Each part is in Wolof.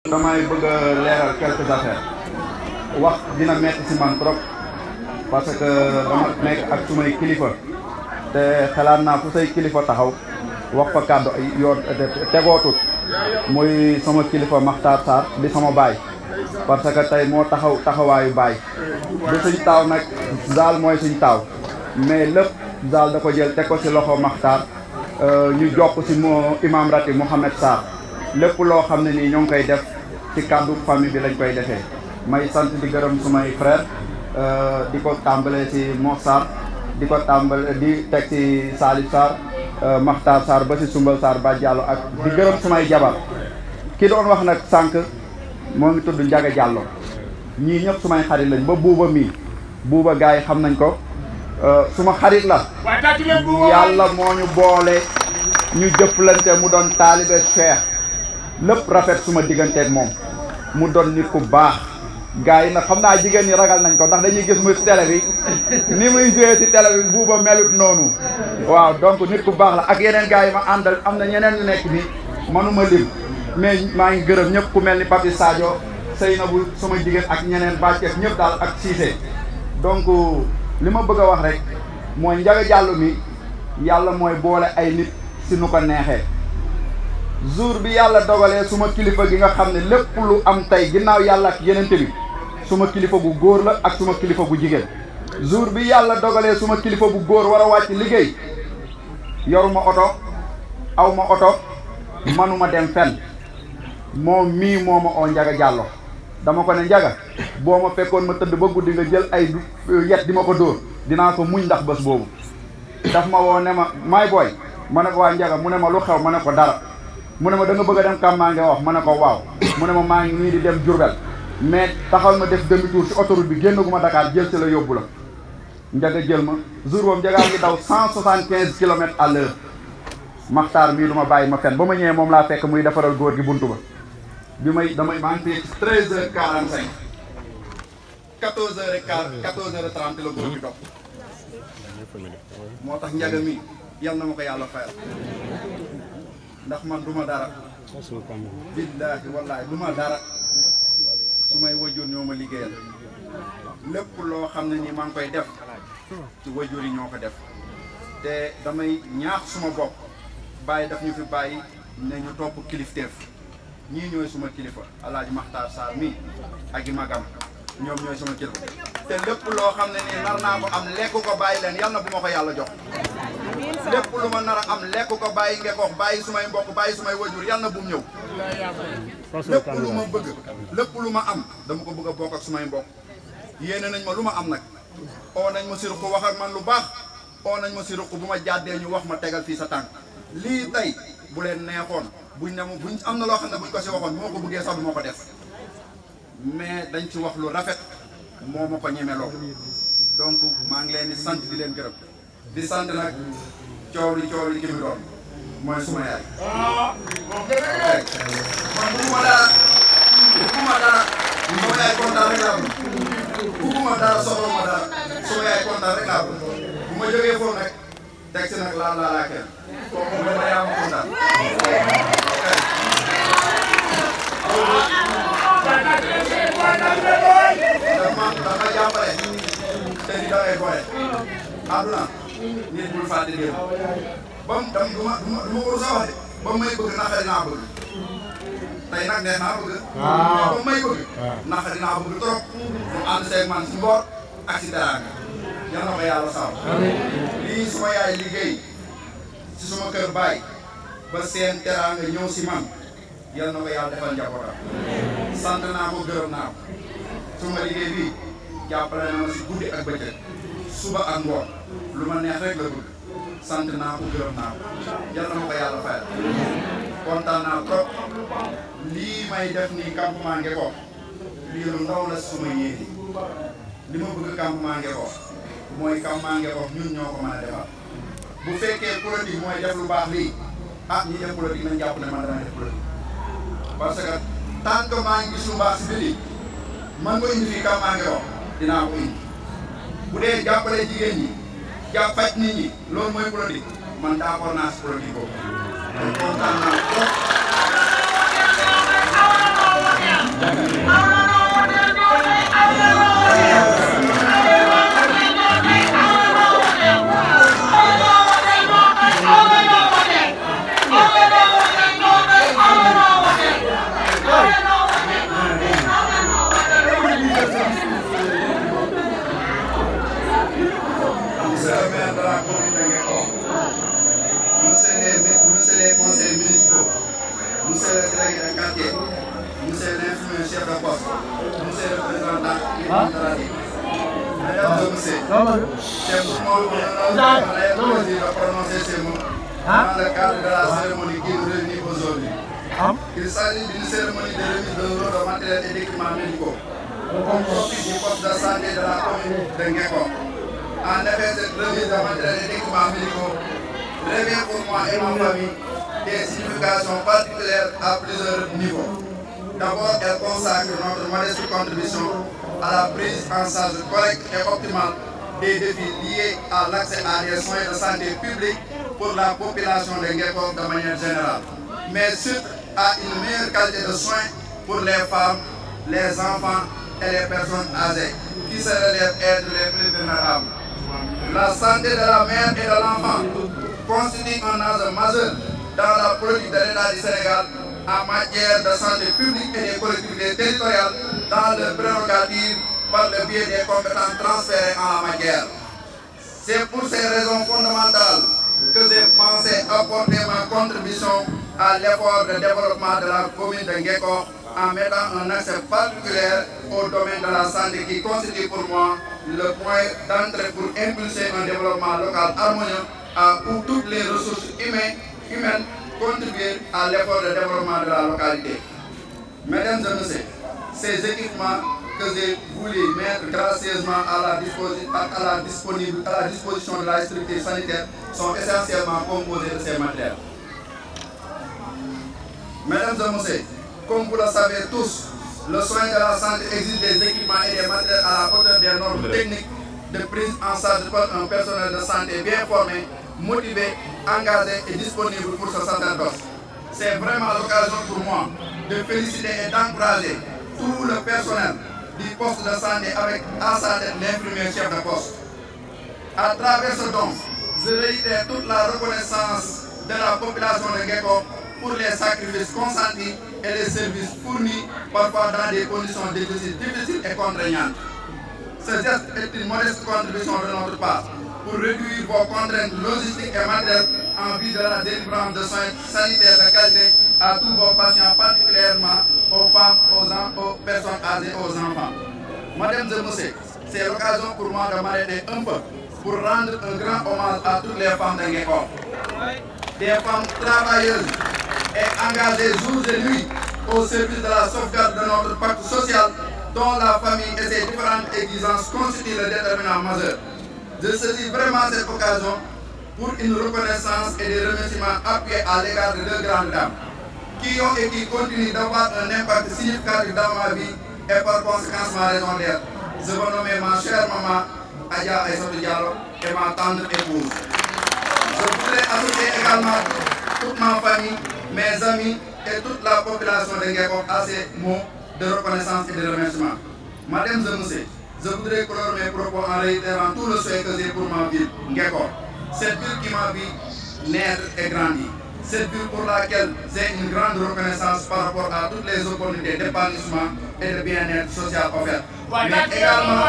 damay bëgg a leeral quelques affaires wax dina metti ci man trop parce que dama nekk ak sumay kilifa te xalaat naa fu say kilifa taxaw wax fa kàddu ay yoon tegootut muy sama kilifa Makhtar Sarr di sama baay parce que tey moo taxaw taxawaayu baay du suñ taaw nag zaal mooy suñ taaw mais lépp zaal da ko jël teg ko ci loxo Makhtar ñu jokk ci moo imam ratib Mouhamed Sarr lépp loo xam ne nii ñoo ngi koy def ci kàddu famille bi lañ koy defee may sant di gërëm sumay frère di ko tàmbale ci Mo Sarr di ko tàmbale di teg ci Salif Sarr Makhtar Sarr ba ci Sumbal Sarr ba Diallo ak di gërëm sumay jabar ki doon wax nag sànq moo ngi tudd Njaga Diallo ñii ñëpp sumay xarit lañ ba buuba mii buuba gars yi xam nañ ko suma xarit la yàlla moo ñu boole ñu jëflante mu doon taalibe Cheikh lépp rafet suma digganteeg moom mu doon nit ku baax gars yi nag xam naa jigéen ñi ragal nañ ko ndax dañuy gis muy télé bi ni muy joué ci télé bi buuba melut noonu waaw donc nit ku baax la ak yeneen gars yi ma àndal am na ñeneen ñu nekk ni manuma lim mais maa ngi gërëm ñëpp ku mel ni Papi Sadio Seynabou suma jigéen ak ñeneen bàcceef ñëpp daal ak Cissé donc li ma bëgg a wax rek mooy Njaga Jàllo mi yàlla mooy boole ay nit si nu ko neexee jour bi yàlla dogalee suma kilifa gi nga xam ne lépp lu am tey ginnaaw yàlla ak yenente bi suma kilifa gu góor la ak suma kilifa gu jigéen jour bi yàlla dogalee suma kilifa bu góor war a wàcc liggéey yoruma oto awma oto manuma dem fenn moom mii moo ma oo Njaga Jàllo dama ko ne Njaga boo ma fekkoon ma tëdd ba guddi nga jël ay yet di ma ko dóor dinaa ko muñ ndax bés boobu daf ma woo ne ma maay booy ma ne ko waa Njaga mu ne ma lu xew ma ne ko dara mu ne ma da nga bëgg a dem Kàmmaange wax ma ne ko waaw mu ne ma maa ngi nii di dem Diourbel mais taxal ma def demi tour ci autoroute bi génnaguma Dakar jël si la yóbbu la Njaga jël ma jour boobu Njaga ngi daw cent soixante quinze kilomètres à l'heure Makhtar mii du ma bàyyi ma fen ba ma ñëwee moom laa fekk muy defaral góor gi buntu ba bi may damay maa ngi fii treize heures quarante cinq quatorze heures et quart quatorze heures et trente la góor gi dox moo tax Njaga mi yal na ma ko yàlla fayal ndax man du ma dara billaahi wallaahi du ma dara su may wajur ñoo ma liggéeyal lépp loo xam ne nii maa ngi koy def ci wajur yi ñoo ko def te damay ñaax suma bopp bàyyi daf ñu fi bàyyi ne ñu topp kilifteef ñii ñooy suma kilifa alaaji Makhtar Sarr mi ak i magam ñoom ñooy suma kilifa te lépp loo xam ne nii nar naa ko am lekk ko bàyyi leen yal na bu ma ko yàlla jox lépp lu ma nar a am lekk ko bàyyi ngekox bàyyi sumay mbokk bàyyi sumay wajur yal na bu mu ñëw lépp lu ma bëgg lépp lu ma am dama ko bëgg a bokk ak sumay mbokk yéene nañ ma lu ma am nag oo nañ ma si ruq wax ak man lu baax oo nañ ma si ruq bu ma jàddee ñu wax ma tegal fii sa tànk lii tey bu leen neexoon buñ ne ma buñ am na loo xam ne buñ ko si waxoon moo ko bëggee sax du moo ko def mais dañ ci wax lu rafet moo ma ko ñemeloo donc maa ngi leen di sant di leen gërëm di sant nag coow li coow li ki mi doon mooy suma yaay man bugguma dara bugguma dara suma yaay kontaan rek laa bëgg bugguma dara soxla ma dara suma yaay kontaan rek laa bëgg bu ma jógee foofu nag teg si nag laal laa laa kenn kooku mu dama yaa ma kontaan dama dama jàppale te di dawee boole àdduna nit bul fàtte démb ba mu dam du ma du ma du ma ko rusa wax de ba may bëgg naqari naa bëgg tey nag neex naa bëgg ba may bëgg naqari naa bëgg trop mu ànd seeg man si mboor ak si teraanga yal na ko yàlla saw lii suma yaay liggéey si suma kër baay ba seen teraanga ñëw si man yal na ko yàlla defal njabootam sant naa ko gërëm naa ko suma liggéey bi jàppale na ma si guddi ak bëccëg suba ak ngoon lu ma neex rek la bëgg sant naa ko gërëm naa ko yal na ma ko yàlla fayal kontaan naa trop lii may def nii campement Ngeko lii lu ndaw la suma yéene li ma bëgg campement Ngeko mooy campement Ngeko ñun ñoo ko mën a defal bu fekkee politique mooy def lu baax lii ah ñi def politique nañ jàpp ne man dama def politique parce que tant que maa ngi gis lu baax si biir man nga indi fii campement Ngeko dinaa ko indi bu dee jàppale jigéen ñi jàpp faj nit ñi loolu mooy politique man d'accord naa si politique boobu kon kontaan naa trop ses représentants administratifs. Mesdames et messieurs, c'est pour moi un honneur plaisir de prononcer ces mots dans le cadre de la cérémonie qui nous réunit aujourd'hui. Il s'agit d'une cérémonie de remise de lot de matériel et d'équipements médicaux au profit du poste de santé de la commune de Ngeko. En effet, cette remise de matériel et d'équipements médicaux revient pour moi et ma famille des significations particulières à plusieurs niveaux. D'abord, elle consacre notre modeste contribution à la prise en charge correcte et optimale des défis liés à l'accès à des soins de santé publique pour la population de Ngeko de manière générale, mais surtout à une meilleure qualité de soins pour les femmes, les enfants et les personnes âgées qui se relèvent être les plus vulnérables. La santé de la mère et de l'enfant constitue un enjeu majeur dans la politique de l'État du Sénégal en matière de santé publique et des collectivités territoriales dans leurs prérogatives par le biais des compétences transférées en la matière. C'est pour ces raisons fondamentales que j'ai pensé apporter ma contribution à l'effort de développement de la commune de Ngeko en mettant un accès particulier au domaine de la santé qui constitue pour moi le point d'entrée pour impulser un développement local harmonieux où toutes les ressources humaines, humaines contribuent à l'effort de développement de la localité. Mesdames et messieurs, ces équipements que j'ai voulu mettre gracieusement à la, à, la disponible, à la disposition de la structure sanitaire sont essentiellement composés de ces matériels. Mesdames et messieurs, comme vous le savez tous, le soin de la santé exige des équipements et des matériels à la hauteur des normes techniques de prise en charge par un personnel de santé bien formé, motivé, engagé et disponible pour ce sacerdoce. C'est vraiment l'occasion pour moi de féliciter et d'encourager tout le personnel du poste de santé avec à sa tête l'infirmier chef de poste. À travers ce don, je réitère toute la reconnaissance de la population de Gecko pour les sacrifices consentis et les services fournis parfois dans des conditions difficiles, difficiles et contraignantes. Ce geste est une modeste contribution de notre part pour réduire vos contraintes logistiques et matérielles en vue de la délivrance de soins sanitaires de qualité à tous vos patients, particulièrement aux femmes, aux, aux personnes âgées, aux enfants. Madame et messieurs, c'est l'occasion pour moi de m'arrêter un peu pour rendre un grand hommage à toutes les femmes de Ngeko. Des femmes travailleuses et engagées jour et nuit au service de la sauvegarde de notre pacte social dont la famille et ses différentes exigences constituent le déterminant majeur. Je saisis vraiment cette occasion pour une reconnaissance et des remerciements appuyés à l'égard de deux grandes dames qui ont et qui continuent d'avoir un impact significatif dans ma vie et par conséquent ma raison d'être. Je veux nommer ma chère maman Adia Aïssatou Diallo et ma tendre épouse. Je voudrais associer également toute ma famille, mes amis et toute la population de Ngeko à ces mots de reconnaissance et de remerciement. Madame et messieurs, je voudrais clore mes propos en réitérant tout le souhait que j'ai pour ma ville, Ngeko. Cette ville qui m'a vu naître et grandir. Cette ville pour laquelle j'ai une grande reconnaissance par rapport à toutes les opportunités d'épanouissement et de bien-être social offertes. Mais également,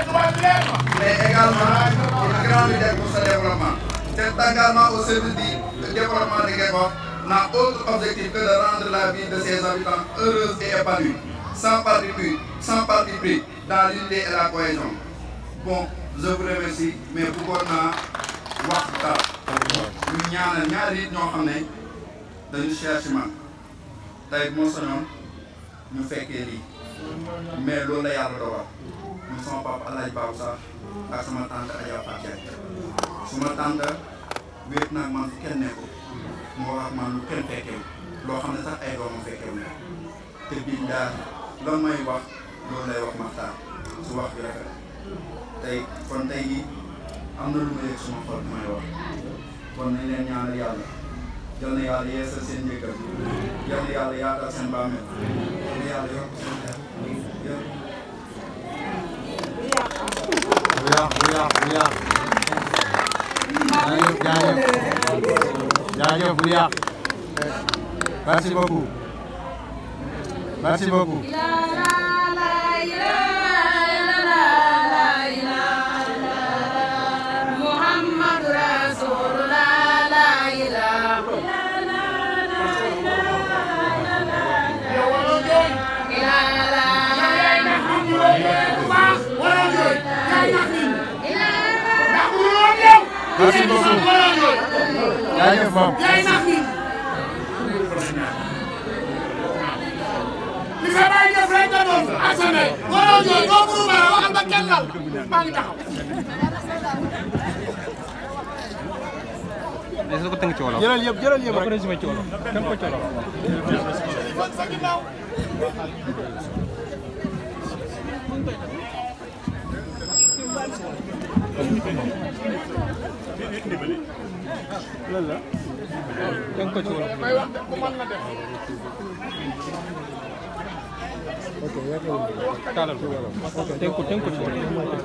mais également une grande idée pour ce développement. Cet engagement au service du développement de Ngeko n'a autre objectif que de rendre la vie de ses habitants heureuse et épanouie, sans parti pris, sans parti pris dans l'unité et la cohésion. Bon, je vous remercie, mais bëggoon naa wax dara ñu ñaanal ñaari nit ñoo xam ne dañu cher ci man tey bu ma soñoon ñu fekkee lii mais loolu la yàlla dogal ñu sama papa El Hadj Babou Sarr ak sama tante Adja Fatou Diagne suma tante wéet nag man fu kenn nekkul moo wax man lu kenn fekkewu loo xam ne sax ay doomam fekkewu te biñ daal lan may wax loolu lay wax maxtaan su wax bi rafet tey kon tey jii am na lu ma yëg suma xol may wax kon nañ leen ñaanal yàlla yal na yàlla yeesal seen njëkkal yal na yàlla yaatal seen bàmmeel yal na yàlla yokk seen xel yëpp bu yàq bu yàq bu yàq jaajëf jaajëf jaajëf bu yàq merci beaucoup merci beaucoup merci beaucoup jaajëf moom yaay nax nit li sa baay def rek nga doon ak sa ndey waroo jooy doo buru bara waxal ba kenn lal maa ngi taxaw Desa ko tënk ci wolof. jëlal yëpp jëlal yëpp Doo ko résumé ci wolof. tënk ko ci wolof. kon sa ginnaaw tënk ko ci wolof. may wax de ku mën na def taalal ko wolof. tënk ko tënk ko ci wolof.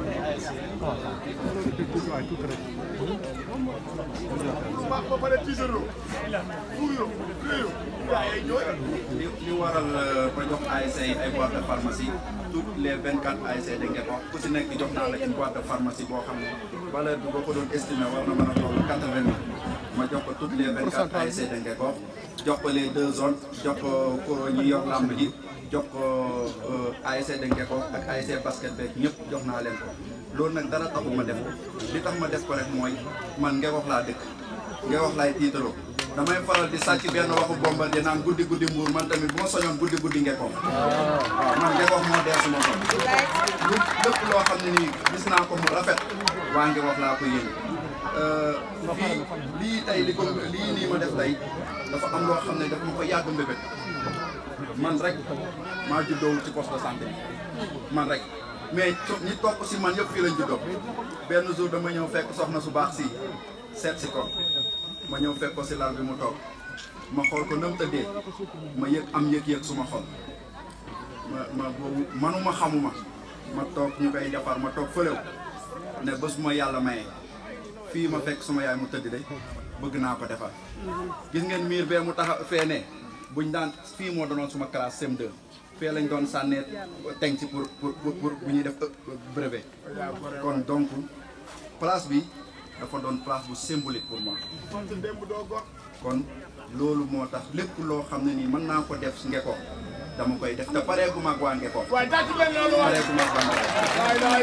ba ba pare tiitaroo fuuyoo réyoo waaye jooy li li waral ba jox ASC yi ay boîte de pharmacie toutes les 24 ASC da ngeen wax ku si nekk jox naa la une boîte de pharmacie boo xam ne valeur bi boo ko doon estimé war na mën a toll 80 000 ma jox ko toutes les 24 ASC da ngeen ko jox ko les deux zones jox ko ko ñi yor làmb ji jox ko ASC da ngeen ko ak ASC basket beeg ñëpp jox naa leen ko loolu nag dara taxul ma def ko li tax ma def ko rek mooy man nga wax laa dëkk nga wax laay tiitaroo damay faral di sàcc benn waxu Bombardier naan guddi guddi mbuur man tamit bu ma soñoon guddi guddi ngekkoon waaw man ngekkoon moo dee suma bopp lu lépp loo xam ne nii gis naa ko mu rafet waa ngi wax laa ko yéen lii lii tey li ko lii nii ma def tey dafa am loo xam ne dafa ma ko yàgg mbébét man rek maa juddoo ci poste de santé man rek mais co- ñi topp si man yëpp fii lañ juddoo benn jour dama ñëw fekk soxna su baax si seet si ko ma ñëw fekk ko si lal bi mu toog ma xool ko nam tëddee ma yëg am yëg-yëg suma xol ma ma boobu manuma xamuma ma toog ñu koy defar ma toog fëlew ne bés bu ma yàlla mayee fii ma fekk suma yaay mu tëdd de bëgg naa ko defar gis ngeen miir bee mu taxa fee ne buñ daan fii moo doonoon suma classe CM2 fee lañ doon sànnee teng ci pour pour pour pour bu ñuy def brevet kon donc place bi dafa doon place bu symbolique pour moi kon sa démb doo gor kon loolu moo tax lépp loo xam ne nii mën naa ko def si Ngeko dama koy def te pareegu mag waa Ngeko waaye tàcc leen loolu waaye pareegu mag waa Ngeko waaye daay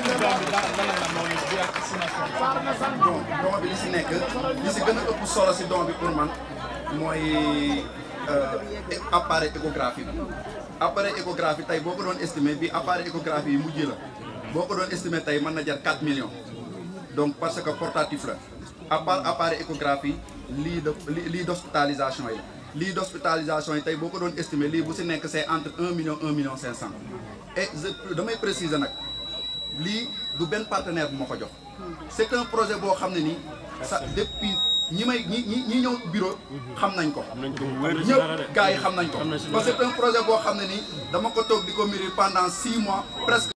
saar na sant bon don bi li si nekk li si gën a ëpp solo si don bi pour man mooy euh, appareil échographie bi appareil échographie tey boo ko doon estimé bi appareil échographie yi mujj la boo ko doon estimé tey mën na jar 4 millions donc parce que portatif la à part appareil échographie lii de lii lii d'hospitalisation yi la lii d'hospitalisation yi tey boo ko doon estimé lii bu si nekk c'est entre 1 million 1 million 500 et je damay préciser nag lii du benn partenaire bu ma ko jox c'est un projet boo xam ne nii sa depuis ñi may ñi ñi ñi ñëw bureau xam nañ ko ñëpp gars yi xam nañ ko parce que c'est un projet boo xam ne nii dama ko toog di ko mûrir pendant six mois presque